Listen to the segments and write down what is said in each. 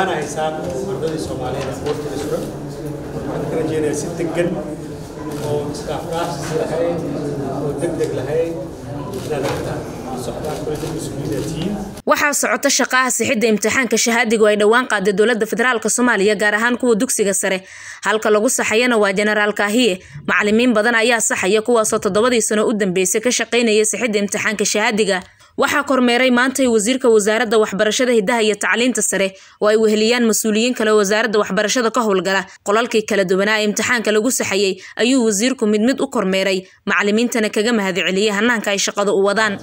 waana haysaan ardadii soomaaliyeed isboortiga suran waxaan ka rajeynayaa si degan oo iskaafkaafsi lahayn oo deg deg lahayn inaad aragtaan socdaan kulada mas-uuliyiina tihiin waxaa socota shaqaha sixidda imtixaanka shahaadigu ay dhowaan qaaday dowladda federaalk soomaaliya gaar ahaan kuwa dugsiga sare halka lagu saxayana waa jenaraal kaahiye macalimiin badan ayaa saxaya kuwaasoo toddobadii sano u dambeysay ka shaqaynaya sixidda imtixaanka shahaadiga waxaa kormeeray maantay wasiirka wasaaradda waxbarashada hidaha iyo tacliinta sare oo ay weheliyaan mas-uuliyiin kale wasaaradda waxbarashada ka howlgala qolalkii kala duwanaa ee imtixaanka lagu saxayey ayuu wasiirku mid mid u kormeeray macalimiintana kaga mahadceliyey hanaanka ay shaqada u wadaan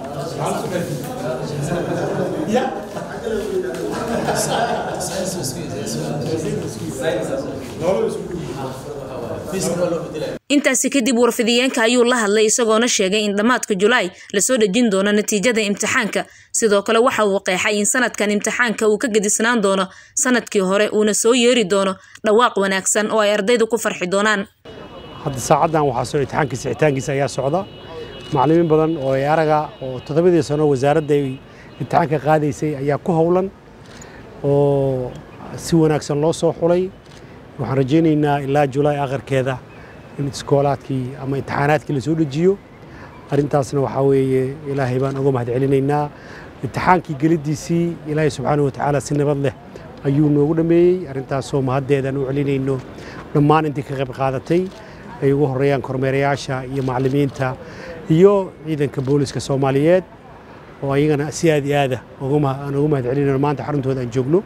intaasi kadib warfidiyeenka ayuu la hadlay isagoona sheegay in dhammaadka julaay lasoo dhejin doono natiijada imtixaanka sidoo kale waxa uu qeexay in sanadkan imtixaanka uu ka gedisnaan doono sanadkii hore uuna soo yeeri doono dhawaaq wanaagsan oo ay ardaydu ku farxi doonaan hadda saacaddan waxaa soo imtixaanka sixitaankiisa ayaa socda macallimiin badan oo ay araga oo toddobadii sano wasaaradda ay imtixaanka qaadaysay ayaa ku howlan oo si wanaagsan loo soo xulay waxaan rajaynaynaa ilaa julaay akharkeeda in iskoolaadkii ama imtixaanaadkii lasoo dejiyo arrintaasna waxaa weeye ilaahay baan uga mahad celinaynaa imtixaankii geliddiisii ilaahay subxaana wa tacaala si nabad leh ayuu noogu dhammeeyey arrintaasoo mahaddeedaan u celinayno dhammaan intii ka qayb qaadatay ay ugu horreeyaan kormeerayaasha iyo macallimiinta iyo ciidanka booliska soomaaliyeed oo ayagana si aad iyo aada aan uga mahad celinayno maanta xaruntooda aan joogno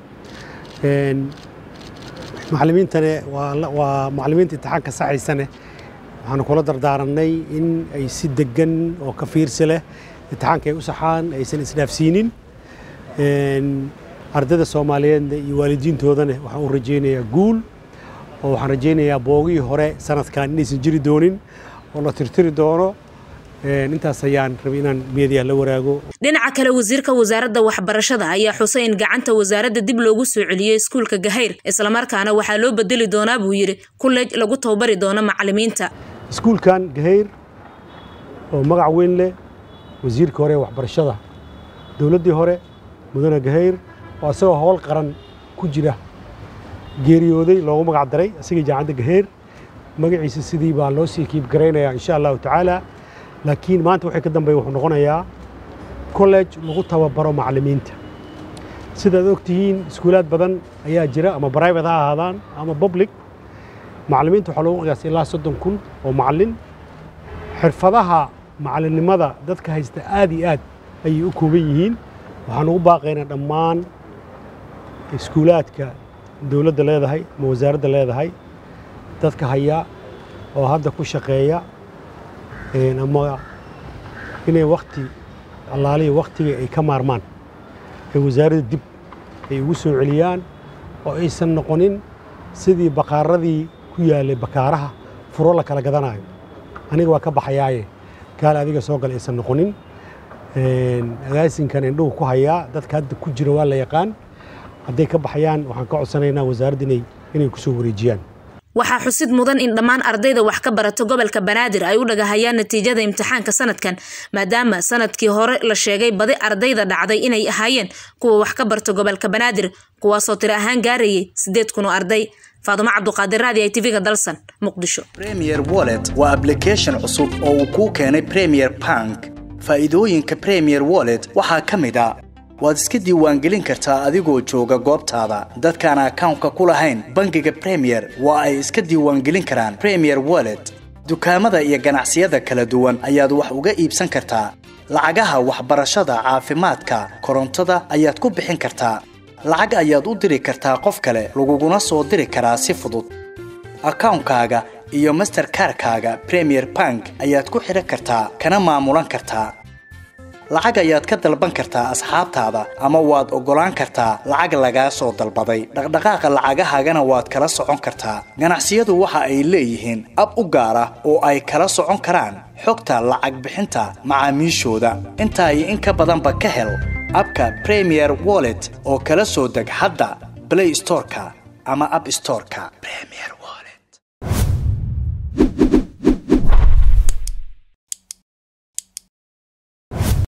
macallimiintane waa macallimiinta imtixaanka saxaysane waxaanu kula dardaaranay in ay si degan oo ka fiirsi leh imtixaanka ay u saxaan aysan isdhaafsiinin ardayda soomaaliyeedna iyo waalidiintoodana waxaan u rajaynayaa guul oo waxaan rajaynayaa boogihii hore sanadkan inaysan jiri doonin oo la tirtiri doono intaas ayaan rabay inaan meediya la waraago dhinaca kale wasiirka wasaaradda waxbarashada ayaa xusay in gacanta wasaaradda dib loogu soo celiyey iskuulka gahayr islamarkaana waxaa loo bedeli doonaa buu yidhi kullej lagu tababari doono macallimiinta iskuulkan gahayr oo magac weyn leh wasiirka hore ee waxbarashada dowladdii hore mudane gahayr oo isagoo howl qaran ku jira geeriyooday loogu magac daray isagii jaacadda gahayr magaciisa sidii baa loo sii kiib garaynayaa insha allahu tacaala laakiin maanta waxay ka dambeeya wuxuu noqonayaa college lagu tababaro macallimiinta sidaad og tihiin iskuulaad badan ayaa jira ama private ha ahaadaan ama public macallimiinta waxaa loogu qiyaasay ilaa soddon kun oo macallin xirfadaha macallinnimada dadka haysta aad iyo aad ayay u kooban yihiin waxaan ugu baaqaynaa dhammaan iskuulaadka dowladda leedahay ama wasaaradda leedahay dadka haya oo hadda ku shaqeeya ama inay wakti allaalihi waktiga ay ka maarmaan ay wasaaradda dib ay ugu soo celiyaan oo aysan noqonin sidii bakaaradii ku yaalay bakaaraha furo la kala gadanayo aniga waa ka baxayaaye gaal adiga soo gala aysan noqonin agaasinkan indhuhu ku hayaa dadka hadda ku jira waa la yaqaan hadday ka baxayaan waxaan ka codsanaynaa wasaaradda inay ku soo wareejiyaan waxaa xusid mudan in dhammaan ardayda wax ka barata gobolka banaadir ay u dhagahayaan natiijada imtixaanka sanadkan maadaama sanadkii hore la sheegay badi ardayda dhacday inay ahaayeen kuwa wax ka barta gobolka banaadir kuwaasoo tiro ahaan gaarayay sideed kun oo arday faadumo cabduqaadir raadi ay tv-ga dalsan muqdisho premier wallet waa ablication cusub oo uu kuu keenay premier bank faa'iidooyinka premier wallet waxaa ka mid a waad iska diiwaangelin kartaa adigoo jooga goobtaada dadkaan akawnka ku lahayn bangiga premier waa ay iska diiwaangelin karaan premier wallet dukaamada iyo ganacsiyada kala duwan ayaad wax uga iibsan kartaa lacagaha waxbarashada caafimaadka korontada ayaad ku bixin kartaa lacag ayaad u diri kartaa qof kale laguguna soo diri karaa si fudud akawnkaaga iyo masterkarkaaga premier bank ayaad ku xidhan kartaa kana maamulan kartaa lacag ayaad ka dalban kartaa asxaabtaada ama waad oggolaan kartaa lacag lagaa soo dalbaday dhaqdhaqaaqa lacagahaagana waad kala socon kartaa ganacsiyadu waxa ay leeyihiin ab u gaar ah oo ay kala socon karaan xogta lacag bixinta macaamiishooda intaa iyo in ka badanba ka hel abka premier wallet oo kala soo deg hadda blay storeka ama ab storeka